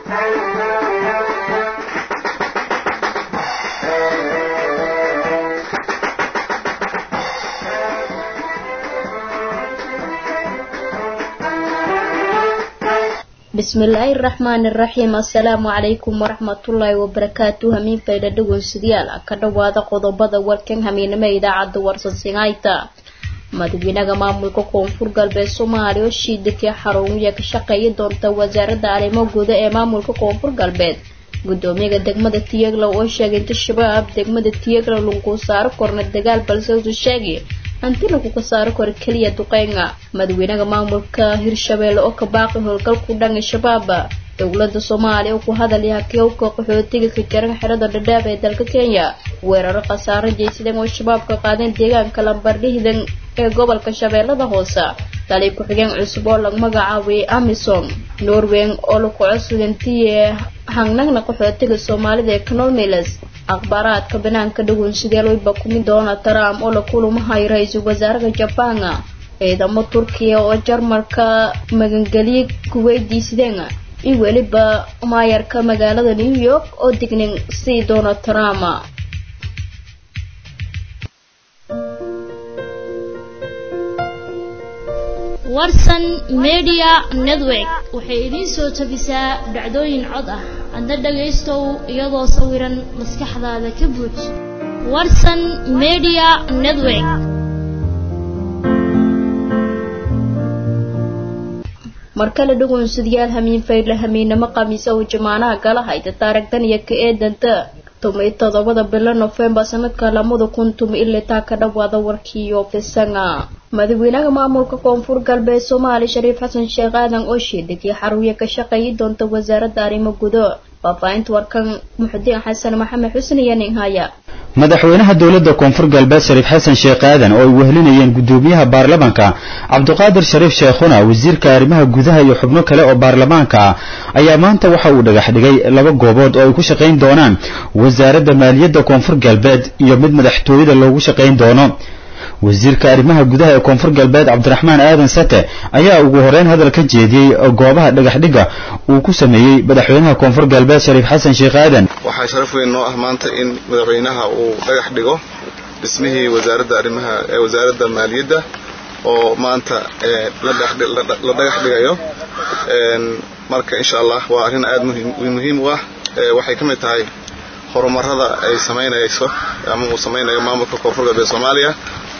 bismillaahi raxmaani raxiim assalaamu calaykum waraxmatullaahi wabarakaatu hamiin faydha dhegeystayaal ka dhowaada qodobada warkan hamiinimo idaacadda warsansinayta madaxweynaha maamulka koonfur galbeed soomaaliya oo shiidakii xarunwiya ka shaqeeya doonta wasaaradda arrimo guda ee maamulka koonfur galbeed gudoomiyaha degmada tiyaglow oo sheegay inta shabaab degmada tiyaglow lagu saaro korna dagaal balse usu sheegay hanti laguga saaro karo keliya duqeynga madaxweynaha maamulka hirshabeelle oo ka baaqi howlgalku dhanka shabaaba dowlada soomaaliya oo ku hadalaya kewka qaxootiga ka jaran xerada dhadhaab ee dalka kenya weeraro khasaaro jeysadeen oo shabaabka qaadeen deegaanka lambardhihdan ee gobolka shabeellada hoose tali ku-xigeen cusub oo lagu magacaabay amisom norwen oo laku codsugantiye hangnagna qaxootiga soomaalida ee canomiles akhbaaraadka banaanka dhagoon sidee looba kumi doona trump oo la kulumahayo ra-iisul wasaaraha jabana ciidamo turkiya oo jarmalka magangeliye ku weydiisadeen iyo weliba maayarka magaalada new york oo dignin sii doona trump warsan media network waxay idiin soo tabisaa dhacdooyin cod ah adna dhagaystow iyadoo sawiran maskaxdaada ka buuj warsan media network markale dhagoonsadayaal hamiin faydle hamiinamo khamiisa oo jamaanaha gala hayta taarigdan iyo ka eedanta tumay todobada bilo nofembar sanadka lamada kun tuma ilaa taa ka dhawaada warkiiyo fisanga madaxweynaha maamulka koonfur galbeed soomaaliya shariif xasan sheekh aadan oo sheedegay xaruuya ka shaqeeyi doonta wasaaradda arrimo gudo faahfaahinta warkan muxudiin xasan maxamed xusni iyo ninhaya madaxweynaha dowladda koonfur galbeed shariif xasan sheekh aadan oo ay wehelinayeen gudoomiyaha baarlamaanka cabdiqaadir shariif sheekhuna wasiirka arrimaha gudaha iyo xubno kale oo baarlamaanka ah ayaa maanta waxa uu dhagax dhigay laba goobood oo ay ku shaqayn doonaan wasaaradda maaliyadda koonfur galbeed iyo mid madaxtooyada loogu shaqayn doono wasiirka arrimaha gudaha ee koonfur galbeed cabdiraxmaan aadan sate ayaa ugu horeyn hadal ka jeediyey goobaha dhagaxdhigga uu ku sameeyey madaxweynaha koonfur galbeed shariif xasan sheekh aadan waxaa sharaf weyn noo ah maanta in madaxweynaha uu dhagax dhigo dhismihii wasaaradda arrimaha ee wasaaradda maaliyadda oo maanta la dhagax dhigayo marka insha allah waa arrin aada muhiim u ah waxay ka mid tahay horumarada ay samaynayso ama uu samaynayo maamulka koonfur galbeed soomaaliya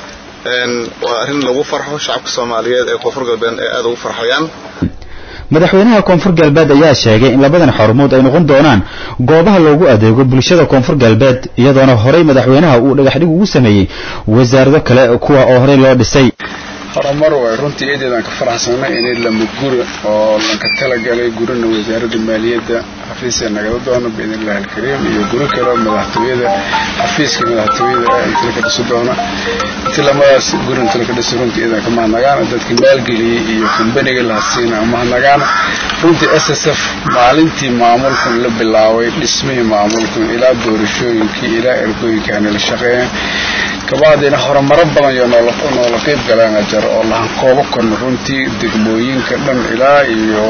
waa arrin lagu farxo shacabka soomaaliyeed ee koonfur galbeed ee aada ugu farxayaan madaxweynaha koonfur galbeed ayaa sheegay in labadan xarumood ay noqon doonaan goobaha loogu adeego bulshada koonfur galbeed iyadoona horey madaxweynaha uu dhagaxdhig ugu sameeyey wasaarado kale kuwa oo horey loo dhisay horumar way runtii eedeedaan ka faraxsanay inay lama guri oo lanka talagalay gurina wasaaradda maaliyadda xafiiska nagala doono biidnillahi alkariim iyo guri kaleo madaxtooyada xafiiska madaxtooyada inta laka dhisi doona inti lamadaas guri inta laka dhisi runtii eedan ka mahadnagaana dadka maalgeliyey iyo kumbaniga lahasiina mahadnagaana runtii s s f maalintii maamulkan la bilaabay dhismihii maamulkan ilaa doorashooyinkii ilaa ergooyinkii aanay la shaqeeyeen kabacdina horumaro badan iyo noola qeyb galaan ajar oo lahan koobo korna runtii degmooyinka dhan ilaa iyo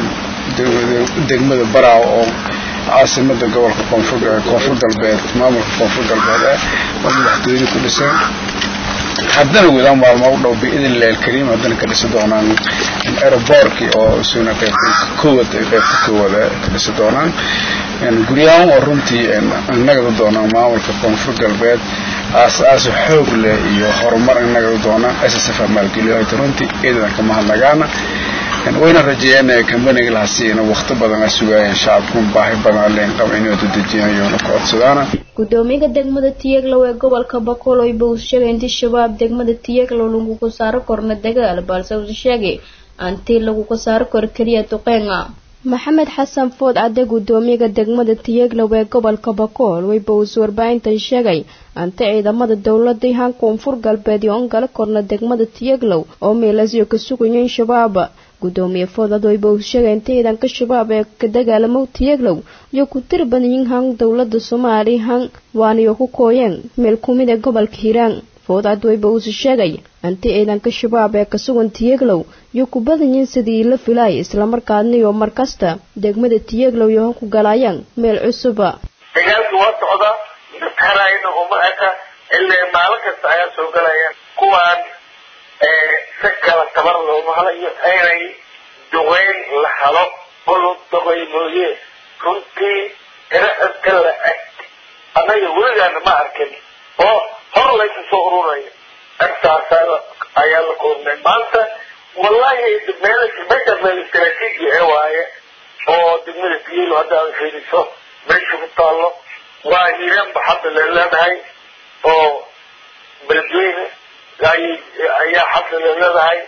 degmada baraaw oo caasimada gobolka koonfur galbeed maamulka koonfur galbeed eh oo madaxtooyada ku dhisan haddana wadaan maalmo u dhow biidnillahi alkariim haddana ka dhisi doonaan aeroboorkii oo isuna qaybta koowaad qaybta koowaad ka dhisi doonaan guryahan oo runtii nagada doonaan maamulka koonfur galbeed aas-aasa xoog leh iyo horumar inagada doonaan s s f maalgeliyo hayta runtii eedadan ka mahadnagaana wayna rajeeyeen kambaniga lahasiina wakti badan a sugaayeen shacabku baahi badan aleen qaba inay dadejinayoona ku codsadaana gudoomiyaha degmada tiyaglow ee gobolka bakool oyba uu sheegay intii shabaab degmada tiyaglow laguga saaro korna dagaal balse uu sheegay antii laguga saaro koro keliya duqeenga maxamed xasan food cadde gudoomiyaha degmada tiyaglow ee gobolka bakool weyba uus warbaahintan sheegay anta ciidamada dowladii han koonfur galbeed iyo ongala korna degmada tiyaglow oo meelasyo ka sugayen shabaab gudoomiye foodad weyba uu sheegay inta ciidanka shabaab ee ka dagaalamow tiyaglow iyo ku tir badanyin han dowlada soomaaliya han waaniyo ku kooyeen meel kumid ee gobolka hiiraan foodcad wayba uuse sheegay anti ciidanka shabaab ee ka sugan tiyeglow iyo ku badan yihin sidii la filaay islamarkaadna iyo mar kasta degmada tiyeglow iyo ku galaayaan meel cusuba dagaalku waa socdaa dadkarayna uma eka ilaa maalin kasta ayaa soo galayaan kuwaan si kala tabar looma halayo inay duqeyn la halo olu duqey mooye runtii ira inta la eg annaga weligaana ma arkin oo hor laysa soo ururaya intaasa ayaa la koornay maanta wallahi meel meesha meel istaraatiiji ee waaye oo degmada tiyelo hadda aad fiiriso meesha ku taallo waa hiiraanba hadda la leedahay oo beledweyne ayaa hadda la leedahay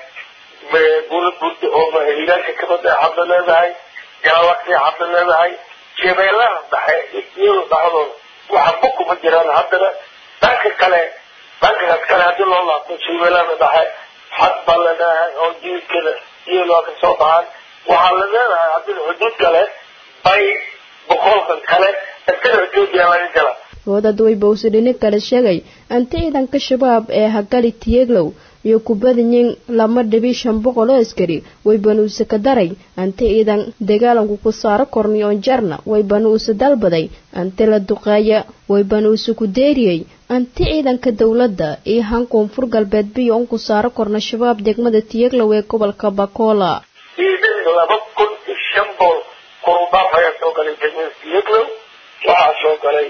buula burda oo hiiraanka kamid a hadda leedahay galawaqsi hadda leedahay jabeelaha dhexe iyado dhexdooda waxa bukuma jiraan haddana dhanka kale dhankaas kale haddii loo laabto jabeelada dhexe xad baa la leedahay oo jiilkada iyadoo ka soo baxaan waxaa la leedahay haddii xuduud kale bay boqolkan kale isana xuduudiya laga gala foodad wayba uuse dhinin kale sheegay anti ciidanka shabaab ee hagali tiyeglow iyo ku badanyiin lama dhibi shan boqol oo askari waybana uuse ka daray anti ciidan dagaalanku ku saaro korniyoon jarna waybana uuse dalbaday anti la duqeeya waybana uuse ku deeriyey anti ciidanka dowladda iyo han koonfur galbeed biyo un ku saaro korna shabaab degmada tiyeglow ee gobolka bakola ciidan laba kun iyo shan bool kurudhaaf ayaa soo galay degmada tiyeglow waxaa soo galay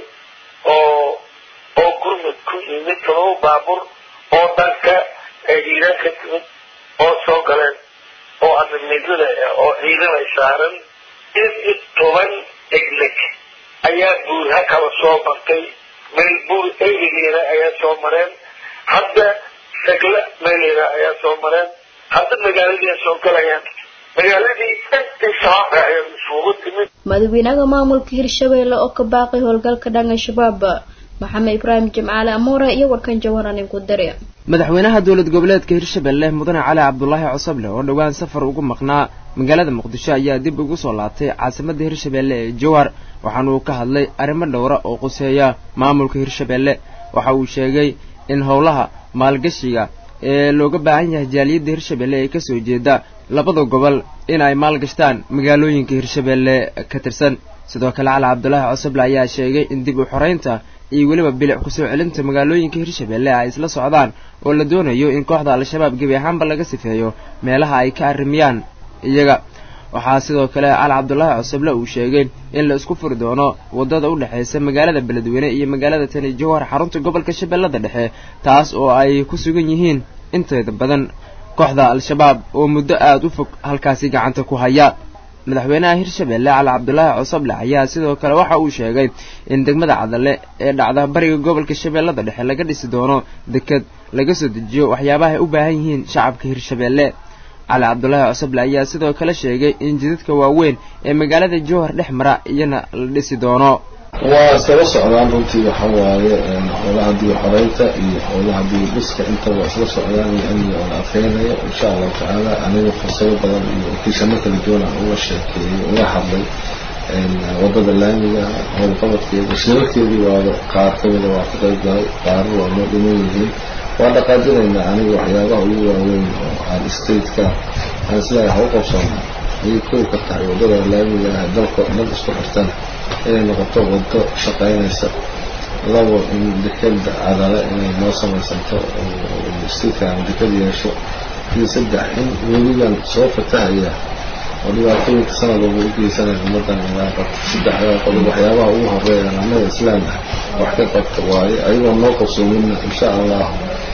oo oo gurmud ku yimid todoba baabur oo dhanka hiiraan ka timid oo soo galeen oo adamidada oo ciidan ay saaran in iyo toban egleg ayaa buurha kala soo martay meel buur eyrigeeda ayaa soo mareen hadda sagla meeleeda ayaa soo mareen hadda magaaladii ay soo galayaan magaaladii intii shabaabka ayaa isugu timid madaxweynaha maamulka hirshabeelle oo ka baaqay howlgalka dhanka shabaab maxamed ibraahim jimcaale amoore iyo warkan jawaran ku dare madaxweynaha dowlad goboleedka hirshabelle mudane cali cabdulaahi cosoble oo dhowaan safar ugu maqnaa magaalada muqdisho ayaa dib ugu soo laabtay caasimadda hirshabelle ee jowhar waxaana uu ka hadlay arrimo dhowra oo quseeya maamulka hirshabelle waxa uu sheegay in howlaha maalgashiga ee looga baahan yahay jaaliyadda hirshabelle ee kasoo jeeda labada gobol in ay maalgashtaan magaalooyinka hirshabelle ka tirsan sidoo kale cali cabdulaahi cosoble ayaa sheegay in dib u xoreynta iyo weliba bilic kusoo celinta magaalooyinka hirshabelle ay isla socdaan oo la doonayo in kooxda al-shabaab gebi ahaanba laga sifeeyo meelaha ay ka arrimiyaan iyaga waxaa sidoo kale cali cabdulaahi cosoble uu sheegay in la isku furi doono waddada u dhexaysa magaalada beledweyne iyo magaalada tani jowhar xarunta gobolka shabeellada dhexe taas oo ay ku sugan yihiin inteeda badan kooxda al-shabaab oo muddo aada u fog halkaasi gacanta ku haya madaxweynaha hirshabelle cali cabdulaahi cosoble ayaa sidoo kale waxa uu sheegay in degmada cadale ee dhacda bariga gobolka shabeellada dhexe laga dhisi doono deked laga soo dejiyo waxyaabaha ay u baahan yihiin shacabka hirshabelle cali cabdulaahi cosoble ayaa sidoo kale sheegay in jidadka waaweyn ee magaalada jowhar dhex mara iyana la dhisi doono waa isdaba socdaan runtii waxa waaye howlaha dib xoreynta iyo howlaha dib dhiska intaba isla socdaan iyo amniga oo la adkeynayo insha allahu tacaala aniga fursado badan iyo okiishamo kala duwan aan uga sheekeeyey uga hadlay wadada laamiga howlqabadkeeda shirarkeedii waaba qaar kamida waa ka qayb galay qaarna waa noo dhiman yihiin waa dhaqaajinaynaa aniga waxyaabaha ugu waaweyn oo aan stateka aan isleeyahay ha u qabsoona ayay kow ka tahay wadada laamiga ah dalka dhan isku xirtan inay noqoto wado shaqaynaysa labo in dekeda cadale inay noo samaysanto oo statekan deked yeesho iyo saddex in weligan soo fatahaya oo dhibaatooyinka sanad walba u geysanaya ummadan inaa qabto saddexdaa qodob waxyaabaha ugu horeeya annaga islaam ah wax ka qabta waaye ayagoo noo qabsoomina insha allah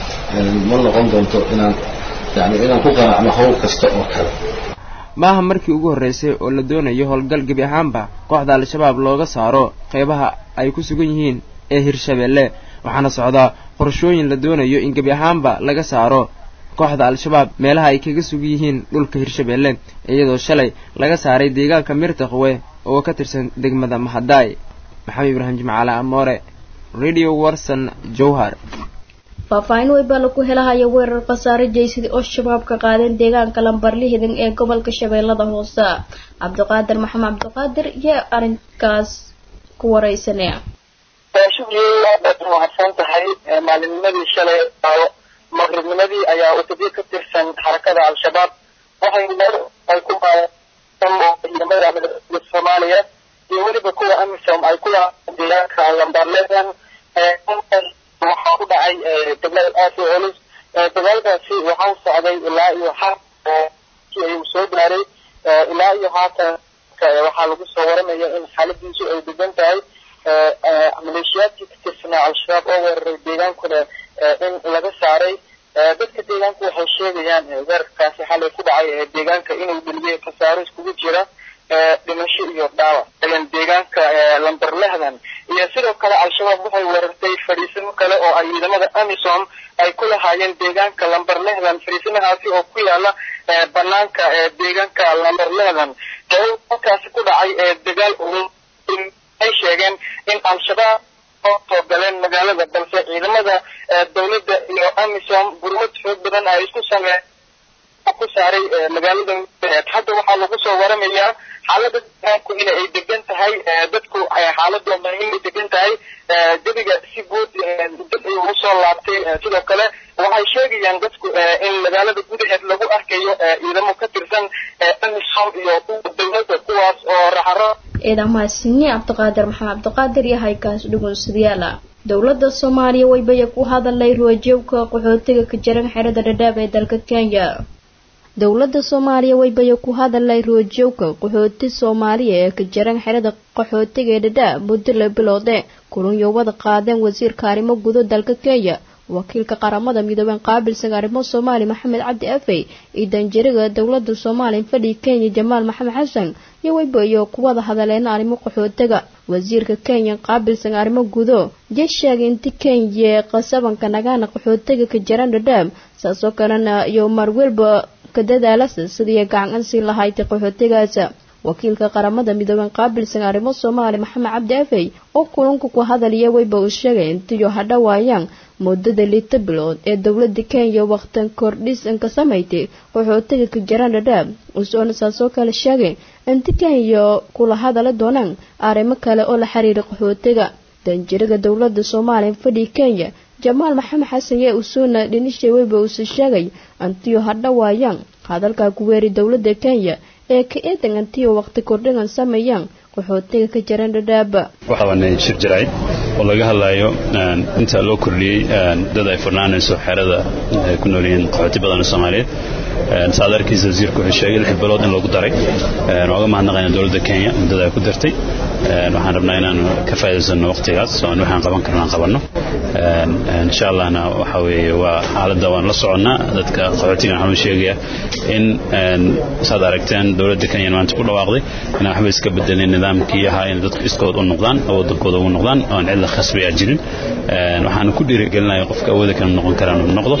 ma noqon doonto inaan yani inaan ku qanacno hawl kasta oo kale maaha markii ugu horreysay oo la doonayo howlgal gebi ahaanba kooxda al-shabaab looga saaro qeybaha ay ku sugan yihiin ee hirshabelle waxaana socdaa qorashooyin la doonayo in gebi ahaanba laga saaro kooxda al-shabaab meelaha ay kaga sugan yihiin dhulka hirshabelle iyadoo shalay laga saaray deegaanka mirtaqwe oo ka tirsan degmada mahadaay maxamed ibraahim jimcaale amoore radio warson jowhar faahfaahin weybaa lagu helahaya weerar khasaare jeysidii oo shabaab ka qaadeen deegaanka lambarlihidan ee gobolka shabeellada hoose cabdiqaadir maxamed cabdiqaadir iyo arrinkaas ku wareysanaya shugiyey aad mahadsan tahay maalinnimadii shalay maqribnimadii ayaa utubyo ka tirsan xarakada al-shabaab waxay ay ku ciidamada midooda soomaaliya iyo weliba kuwa amisom ay ku deegaanka lambarledan waxaa ku dhacay dagaal aad u culus dagaalkaasi waxaa socday ilaa iyo xaakii ayuu soo gaaray ilaa iyo haatan waxaa lagu soo waramaya in xaaladiisu ay degan tahay maleeshiyaadkii ka tirsanaa al-shabaab oo weeraray deegaankuna in laga saaray dadka deegaanku waxay sheegayaan weerarkaasi xalay ku dhacay deegaanka inuu dheliyay khasaaro iskugu jira dhimasho iyo dhaawac deegaanka lamber lehdan iyo sidoo kale al-shabaab waxay weerartay fadhiisimo kale oo ay ciidamada amisom ay ku lahaayeen deegaanka lamber lehdan fadhiisimahaasi oo ku yaala banaanka deegaanka lamber lehdan halkaasi ku dhacay dagaal ay sheegeen in al-shabaab oo soo galeen magaalada balse ciidamada dowladda iyo amisom gurmad xoog badan ay isku sameen ku saaray magaalada hadda waxaa lagu soo waramayaa xaalada deegaanku in ay degan tahay dadku xaaladooda inay degan tahay jabiga si guud dad ay ugu soo laabtay sidoo kale waxay sheegayaan dadku in magaalada gudaheed lagu arkayo ciidamo ka tirsan amisom iyo dowladda kuwaas oo raxaro ciidan mahadsanyi cabdiqaadir maxamed cabdiqaadir iyo haykaas dhugunsadayaala dowladda soomaaliya waybaya ku hadalay ruwajoogka qaxootiga ka jaran xerada dhadhaab ee dalka kenya dowladda soomaaliya waybaya ku hadalay ruwajoogka qaxooti soomaaliya ee ka jaran xerada qaxootiga ee dhadhaab muddo la biloode kulanyowada qaadeen wasiirka arrimo gudo dalka kenya wakiilka qaramada midoobeen qaabilsan arrimo soomaali maxamed cabdi afey iyo danjariga dowlada soomaaliya fadhi kenya jamaal maxamed xasan iyo weybayo kuwada hadaleena arrimo qaxootiga wasiirka kenya qaabilsan arrimo gudo jee sheegay inti kenya qasabanka nagaana qaxootiga ka jaran dhadhaab saasoo kalena iyo marwelba ka dadaalasa sidii gacan sii lahayd qaxootigaas wakiilka qaramada midoobeen qaabilsan arrimo soomaali maxamed cabdi afey oo kulanka ku hadalaya weyba uu sheegay intiyo hadhawaayaan muddada lita bilood ee dowlada kenya waqtan kordhisan ka samaysay qaxootiga ka jaran dhadhaab usoona saasoo kale sheegay inti kenya kula hadala doonaan arrimo kale oo la xiriira qaxootiga danjiriga dowlada soomaaliya fadhi kenya jamaal maxamed xasan yee usuuna dhinisha weyba uuse sheegay antiyo hadhawaayaan hadalkaa ku weeri dowlada kenya ee ka eedan antiyo waqti kordhigan sameeyaan qaxootiga ka jaran dhadhaaba waxaana shir jarayd oo laga hadlayo inta loo kordhiyey dad ay furnaanayso xerada ay ku nool yihiin qaxooti badan oo soomaaliyeed saad arkiisa wasiirku wuxuu sheegay lix bilood in loogu daray nooga mahadnaqayna dowladda kenya muddada ay ku dartay waxaan rabnaa inaan ka faa'iidaysano waqtigaas oo aan waxaan qaban karno aan qabanno insha allahna waxa weeye waa xaaladda waan la soconnaa dadka qaxootigan waxaan u sheegaya in saad aragteen dowladda kenya maanta ku dhawaaqday inaan waxba iska bedelin nidaamkii ahaa in dadku iskood u noqdaan oo wadankooda ugu noqdaan oon cidla khasbiyaa jirin waxaan ku dhiirigelinaya qofka awooda kale noqon karaan uu noqdo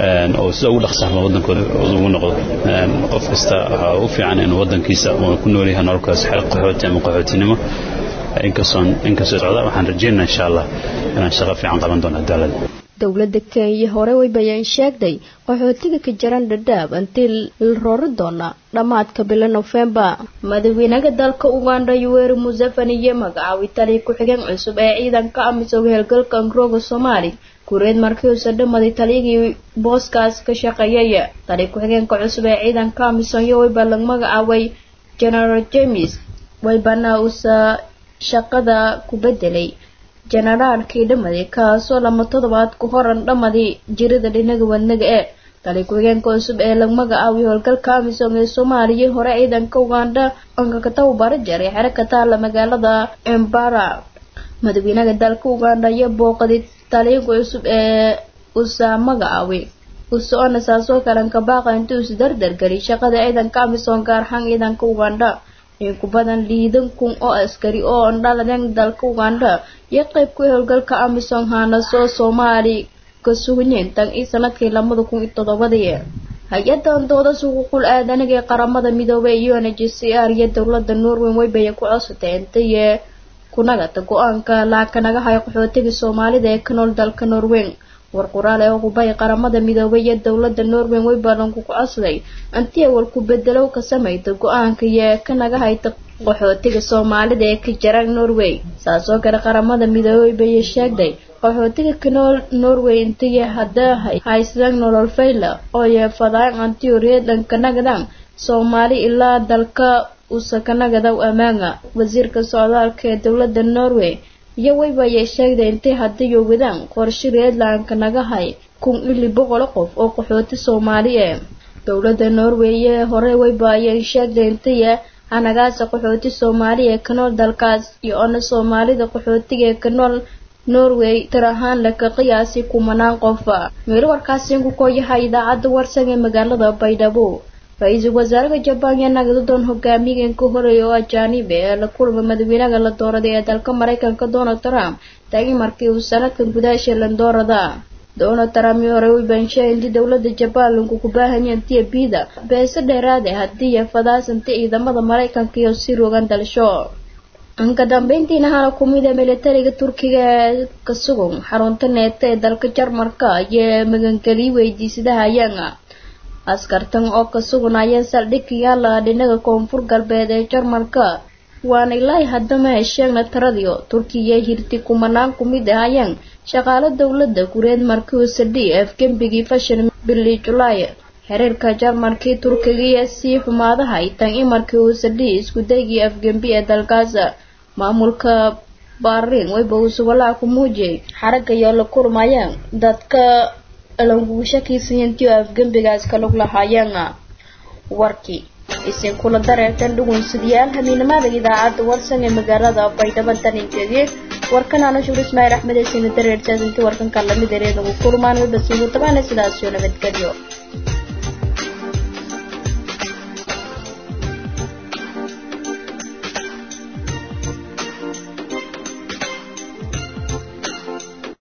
oo sida ugu dhaqsaama wadankooda ugu noqdo qof kasta waxaa u fiican inuu wadankiisa uu ku nool yahay nololkaas xeer qaxooti ama qaxootinimo inkastoon inkastoo socda waxaan rajeynaa insha allah inaan shaqo fiican qaban doono cadaalada dowlada kenya hore weybayaan sheegtay qaxootiga ka jaran dhadhaab intii la roori doona dhammaadka bilo nofembar madaxweynaha dalka uganda yuweri museveni iyo magacaabay taliya ku-xigeen cusub ee ciidanka amisoga heelgalka angrooga soomaali kureed markii uusa dhamaday taliyagii booskaas ka shaqeeyay taliya ku-xigeenka cusub ee ciidanka amisom iyo weyba lag magacaabay general james weybana uusa shaqada ku bedelay jenaraalkii dhamaday kaasoo lama toddobaad ku horan dhamadii jirida dhinaga wadnaga ee tali ku-xigeenka cusub ee lag magacaabiy howlgalka amisom ee soomaaliya hore ciidanka uganda ankakataw barajar ee xero ka taala magaalada embara madaxweynaha dalka uganda iyo booqday taliyanka cusub ee usa magacaabi usoona saasoo kalen kabaaqa intii usi dardargeliy shaqada ciidanka amisom gaar ahaan ciidanka uganda in ku badan liidan kun oo askari oo ondhaladeen dalka uganda iyo qayb ku howlgalka amisom haanasoo soomaali ka sugneen tan ii sanadkii labada kun iyo toddobadii hay-adan dooda suquuqul aadaniga ee qaramada midoobay iyo n h c r iyo dowlada norway weybaya ku codsatay intaye kunagata go-aanka laakanaga hayo qaxootiga soomaalida ee ka nool dalka norweyn war qoraal ee hubay qaramada midoobay iyo dowladda norway way badanku ku codsaday anti awal ku bedelow ka samayta go-aanka iyo ka naga hayta qaxootiga soomaalida ee ka jira norway saas oo kale qaramada midoobay bay sheegday qaxootiga kanool norway intiya hadda haysadaan nolol fayla oo yeefadaan antioriedan kanagadan soomaali ilaa dalka usakanagadaw amaanga wasiirka socdaalka ee dowladda norway iyo wayba ayay sheegday intay haddiyo wadaan qorshe reedlandka naga hay kun ili boqol qof oo qaxooti soomaali ee dowladda norway ee hore wayba ayay sheegday intaya hanagaasa qaxooti soomaali ee kanool dalkaas iyo ona soomaalida qaxootiga ee kanool norway tir ahaan laka qiyaasi kumanaan qofa meelo warkaasi ku kooyahay idaacadda warsan ee magaalada baydhabo ra-iisul wasaaraha jabaan yaa nagadadoon hogaamigan ka horeeya oo ajaanib ee la kulma madaxweynaha la dooraday ee dalka maraykanka donald trump taagi markii uu sanadkan gudaasha landoorada donald trump iyo hore u baanshay intii dowladda jabaan lagu ku baahanyeen tiyabida beese dheeraade haddii fadaasanta ciidamada maraykanka iyo si rogan dalsho ka dambeyntiina hana kumid ee militariga turkiga ee ka sugan xarunta neeta ee dalka jarmarka iyo magangeliyo weydiisadaha ayaanga askartan oo ka suganayeen saldhig yaala dhinaga koonfur galbeed ee jarmalka waana ilaahi haddama hesheegna taradiyo turkiya hirti kumanaan kumid ahayeen shaqaalo dowladda gureed markii sadhi afgembigii fashan bili julaay xiriirka jarmalkii turkigiiyo sii xumaadahay tan imarkii uu sadhi iskudaygii afgembi ee dalkaas maamulka baariin wayba uu subalaa ku muujiyay xaragga iyo la kurmayeen dadka languushakiisayantiyo afgembigaas ka lug lahaayeen warkii isin kula dareertan dhugunsidayaal hamiinimada idaacadda warsan ee magaalada baydhabo taninkeedii warkan aanu shuur ismaaciil axmed ee sina dareertaas intii warkan kan lamid ereedagu kulmaan wayba siigu tabaana sidaas iyo nabadgelyo